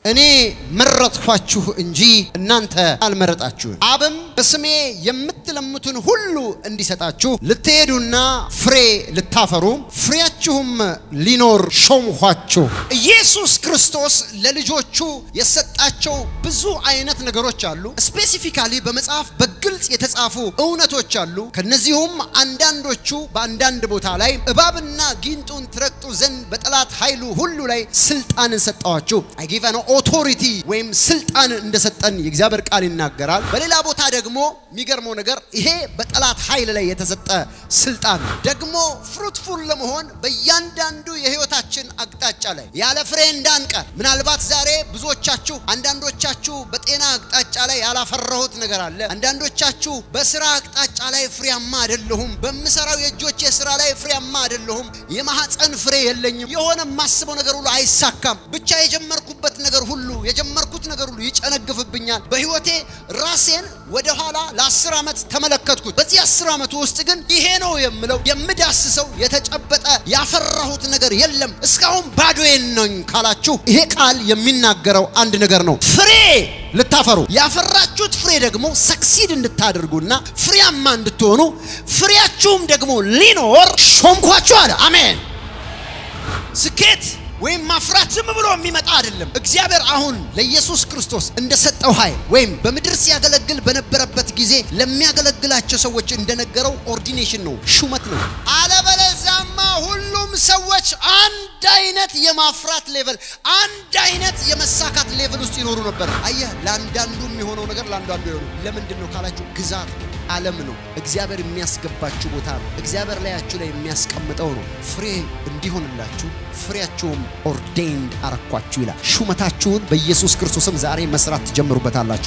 እኔ መረጥኳችሁ እንጂ እናንተ አልመረጣችሁም። አብም በስሜ የምትለምቱን ሁሉ እንዲሰጣችሁ ልትሄዱና ፍሬ ልታፈሩ ፍሬያችሁም ሊኖር ሾምኋችሁ። ኢየሱስ ክርስቶስ ለልጆቹ የሰጣቸው ብዙ አይነት ነገሮች አሉ። ስፔሲፊካሊ በመጽሐፍ በግልጽ የተጻፉ እውነቶች አሉ። ከነዚሁም አንዳንዶቹ በአንዳንድ ቦታ ላይ እባብና ጊንጡን ትረግጡ ዘንድ በጠላት ኃይሉ ሁሉ ላይ ስልጣንን ሰጠዋችሁ። አይ ጊቭ አን ኦቶሪቲ ወይም ስልጣን እንደሰጠን የእግዚአብሔር ቃል ይናገራል። በሌላ ቦታ ደግሞ የሚገርመው ነገር ይሄ በጠላት ኃይል ላይ የተሰጠ ስልጣን ነው። ደግሞ ፍሩትፉል ለመሆን በእያንዳንዱ የህይወታችን አቅጣጫ ላይ ያለ ፍሬ እንዳንቀር ምናልባት ዛሬ ብዙዎቻችሁ አንዳንዶቻችሁ በጤና አቅጣጫ ላይ ያላፈራሁት ነገር አለ። አንዳንዶቻችሁ በስራ አቅጣጫ ላይ ፍሬያማ አይደለሁም። በምሰራው የእጆቼ ስራ ላይ ፍሬያማ አይደለሁም። የማህፀን ፍሬ የለኝም። የሆነ የማስበው ነገር ሁሉ አይሳካም። ብቻ የጀመርኩበት ነገር ሁሉ የጀመርኩት ነገር ሁሉ ይጨነግፍብኛል። በህይወቴ ራሴን ወደ ኋላ ለአስር ዓመት ተመለከትኩት። በዚህ አስር ዓመት ውስጥ ግን ይሄ ነው የምለው የምዳስሰው የተጨበጠ ያፈራሁት ነገር የለም። እስካሁን ባዶዬን ነኝ ካላችሁ ይሄ ቃል የሚናገረው አንድ ነገር ነው። ፍሬ ልታፈሩ ያፈራችሁት ፍሬ ደግሞ ሰክሲድ እንድታደርጉና ፍሬያማ እንድትሆኑ ፍሬያችሁም ደግሞ ሊኖር ሾምኳችሁ አለ። አሜን። ስኬት ወይም ማፍራት ዝም ብሎ የሚመጣ አይደለም። እግዚአብሔር አሁን ለኢየሱስ ክርስቶስ እንደሰጠው ኃይል ወይም በምድር ሲያገለግል በነበረበት ጊዜ ለሚያገለግላቸው ሰዎች እንደነገረው ኦርዲኔሽን ነው፣ ሹመት ነው። አለበለዚያማ ሁሉም ሰዎች አንድ አይነት የማፍራት ሌቨል፣ አንድ አይነት የመሳካት ሌቨል ውስጥ ይኖሩ ነበር። አየህ፣ ለአንዳንዱ የሚሆነው ነገር ለአንዳንዱ የሆኑ ለምንድን ነው ካላችሁ ግዛት ዓለም ነው። እግዚአብሔር የሚያስገባችሁ ቦታ ነው። እግዚአብሔር ላያችሁ ላይ የሚያስቀምጠው ነው። ፍሬ እንዲሆንላችሁ ፍሬያችሁም ኦርዴንድ አረኳችሁ ይላል። ሹመታችሁን በኢየሱስ ክርስቶስም ዛሬ መስራት ትጀምሩበታላችሁ።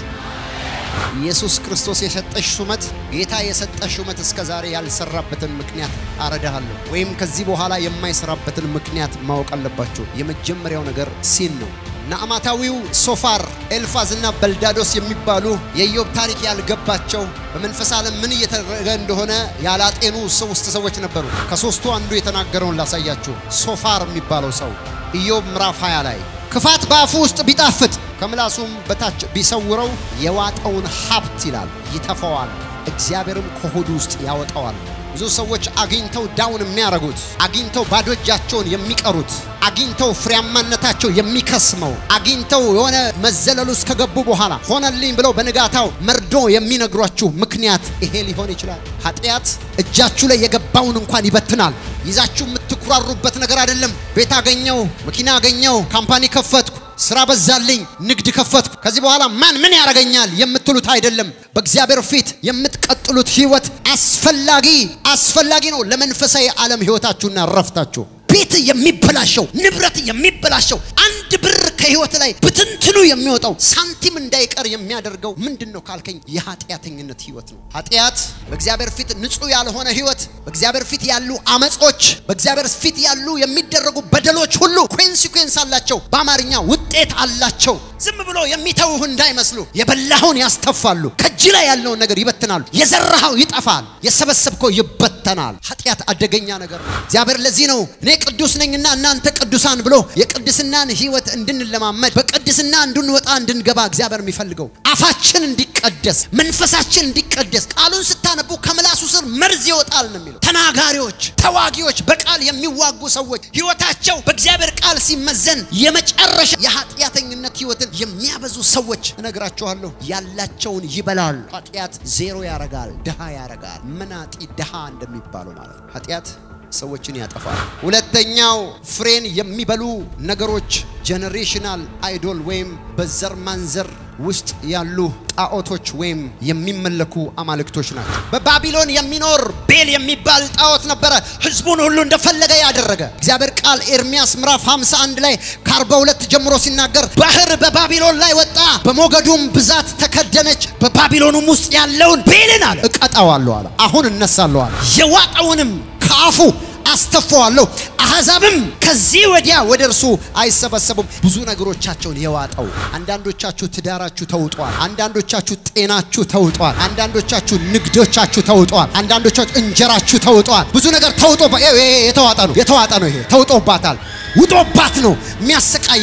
ኢየሱስ ክርስቶስ የሰጠሽ ሹመት ጌታ የሰጠሽ ሹመት እስከ ዛሬ ያልሰራበትን ምክንያት አረዳሃለሁ፣ ወይም ከዚህ በኋላ የማይሰራበትን ምክንያት ማወቅ አለባችሁ። የመጀመሪያው ነገር ሲን ነው። ናዕማታዊው ሶፋር፣ ኤልፋዝ እና በልዳዶስ የሚባሉ የኢዮብ ታሪክ ያልገባቸው በመንፈስ ዓለም ምን እየተደረገ እንደሆነ ያላጤኑ ሶስት ሰዎች ነበሩ። ከሶስቱ አንዱ የተናገረውን ላሳያችሁ። ሶፋር የሚባለው ሰው ኢዮብ ምዕራፍ 20 ላይ ክፋት በአፉ ውስጥ ቢጣፍጥ ከምላሱም በታች ቢሰውረው የዋጠውን ሀብት ይላል ይተፈዋል፣ እግዚአብሔርም ከሆዱ ውስጥ ያወጣዋል። ብዙ ሰዎች አግኝተው ዳውን የሚያረጉት አግኝተው ባዶ እጃቸውን የሚቀሩት አግኝተው ፍሬያማነታቸው የሚከስመው አግኝተው የሆነ መዘለሉ ውስጥ ከገቡ በኋላ ሆነልኝ ብለው በንጋታው መርዶ የሚነግሯችሁ ምክንያት ይሄ ሊሆን ይችላል። ኃጢአት እጃችሁ ላይ የገባውን እንኳን ይበትናል። ይዛችሁ የምትኩራሩበት ነገር አይደለም። ቤት አገኘው፣ መኪና አገኘው፣ ካምፓኒ ከፈትኩ ስራ በዛልኝ፣ ንግድ ከፈትኩ፣ ከዚህ በኋላ ማን ምን ያደርገኛል የምትሉት አይደለም። በእግዚአብሔር ፊት የምትቀጥሉት ህይወት አስፈላጊ አስፈላጊ ነው ለመንፈሳዊ ዓለም ህይወታችሁና ረፍታችሁ። ቤት የሚበላሸው ንብረት የሚበላሸው አንድ ብር ከህይወት ላይ ብትንትኑ የሚወጣው ሳንቲም እንዳይቀር የሚያደርገው ምንድን ነው ካልከኝ የኃጢአተኝነት ህይወት ነው። ኃጢአት በእግዚአብሔር ፊት ንጹህ ያልሆነ ህይወት፣ በእግዚአብሔር ፊት ያሉ አመጾች፣ በእግዚአብሔር ፊት ያሉ የሚደረጉ በደሎች ሁሉ ኮንሲኩዌንስ አላቸው። በአማርኛ ውጤት አላቸው። ዝም ብሎ የሚተውህ እንዳይመስሉ የበላኸውን ያስተፋሉ። ከእጅ ላይ ያለውን ነገር ይበትናሉ። የዘራኸው ይጠፋል፣ የሰበሰብከው ይበተናል። ኃጢአት አደገኛ ነገር ነው። እግዚአብሔር ለዚህ ነው እኔ ቅዱስ ነኝና እናንተ ቅዱሳን ብሎ የቅድስናን ህይወት እንድንለማመድ በቅድስና እንድንወጣ እንድንገባ እግዚአብሔር የሚፈልገው አፋችን እንዲቀደስ፣ መንፈሳችን እንዲቀደስ። ቃሉን ስታነቡ ከምላሱ ስር መርዝ ይወጣል ነው የሚለው። ተናጋሪዎች፣ ተዋጊዎች፣ በቃል የሚዋጉ ሰዎች ህይወታቸው በእግዚአብሔር ቃል ሲመዘን የመጨረሻ የኃጢአተኝነት ህይወትን የሚያበዙ ሰዎች እነግራችኋለሁ፣ ያላቸውን ይበላሉ። ኃጢአት ዜሮ ያረጋል፣ ድሃ ያረጋል። መናጢ ድሃ እንደሚባለው ማለት ነው። ኃጢአት ሰዎችን ያጠፋል። ሁለተኛው ፍሬን የሚበሉ ነገሮች ጄኔሬሽናል አይዶል ወይም በዘር ማንዘር ውስጥ ያሉ ጣዖቶች ወይም የሚመለኩ አማልክቶች ናቸው። በባቢሎን የሚኖር ቤል የሚባል ጣዖት ነበረ፣ ህዝቡን ሁሉ እንደፈለገ ያደረገ። እግዚአብሔር ቃል ኤርሚያስ ምዕራፍ 51 ላይ ከ42 ጀምሮ ሲናገር ባህር በባቢሎን ላይ ወጣ፣ በሞገዱም ብዛት ተከደነች፣ በባቢሎኑም ውስጥ ያለውን ቤልን አለ እቀጣዋለሁ አለ። አሁን እነሳለሁ አለ። የዋጠውንም ከአፉ አስተፋዋለሁ አሕዛብም ከዚህ ወዲያ ወደ እርሱ አይሰበሰቡም። ብዙ ነገሮቻቸውን የዋጠው አንዳንዶቻችሁ ትዳራችሁ ተውጧል። አንዳንዶቻችሁ ጤናችሁ ተውጧል። አንዳንዶቻችሁ ንግዶቻችሁ ተውጧል። አንዳንዶቻችሁ እንጀራችሁ ተውጧል። ብዙ ነገር ተውጦ የተዋጠ ነው የተዋጠ ነው። ይሄ ተውጦባታል። ውጦባት ነው የሚያሰቃያት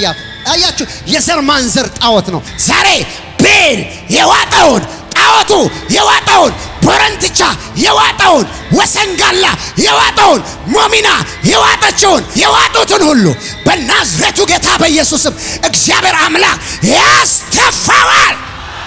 አያችሁ፣ የዘር ማንዘር ጣዖት ነው። ዛሬ ቤል የዋጠውን ጣዖቱ የዋጠውን ቦረንትቻ የዋጠውን ወሰንጋላ የዋጠውን ሞሚና የዋጠችውን የዋጡትን ሁሉ በናዝሬቱ ጌታ በኢየሱስም እግዚአብሔር አምላክ ያስተፋዋል።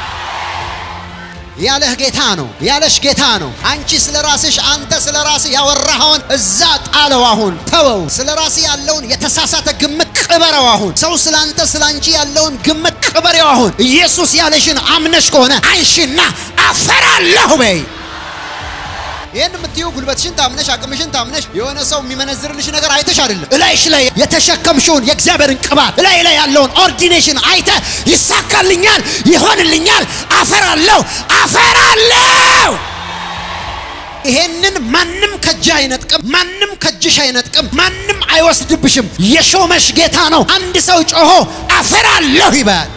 ያለህ ጌታ ነው፣ ያለሽ ጌታ ነው። አንቺ ስለ ራስሽ አንተ ስለ ራስህ ያወራኸውን እዛ ጣለው። አሁን ተወው። ስለ ራስህ ያለውን የተሳሳተ ግምት ቅበረው። አሁን ሰው ስለ አንተ ስለ አንቺ ያለውን ግምት ቅበሬው። አሁን ኢየሱስ ያለሽን አምነሽ ከሆነ አንሺና አፈራለሁ በይ። ይህን የምትይው ጉልበትሽን ታምነሽ አቅምሽን ታምነሽ የሆነ ሰው የሚመነዝርልሽ ነገር አይተሽ አይደለም። እላይሽ ላይ የተሸከምሽውን የእግዚአብሔርን ቅባት እላይ ላይ ያለውን ኦርዲኔሽን አይተ ይሳካልኛል፣ ይሆንልኛል፣ አፈራለሁ፣ አፈራለሁ። ይሄንን ማንም ከእጅ አይነጥቅም፣ ማንም ከእጅሽ አይነጥቅም፣ ማንም አይወስድብሽም። የሾመሽ ጌታ ነው። አንድ ሰው ጮሆ አፈራለሁ ይበል።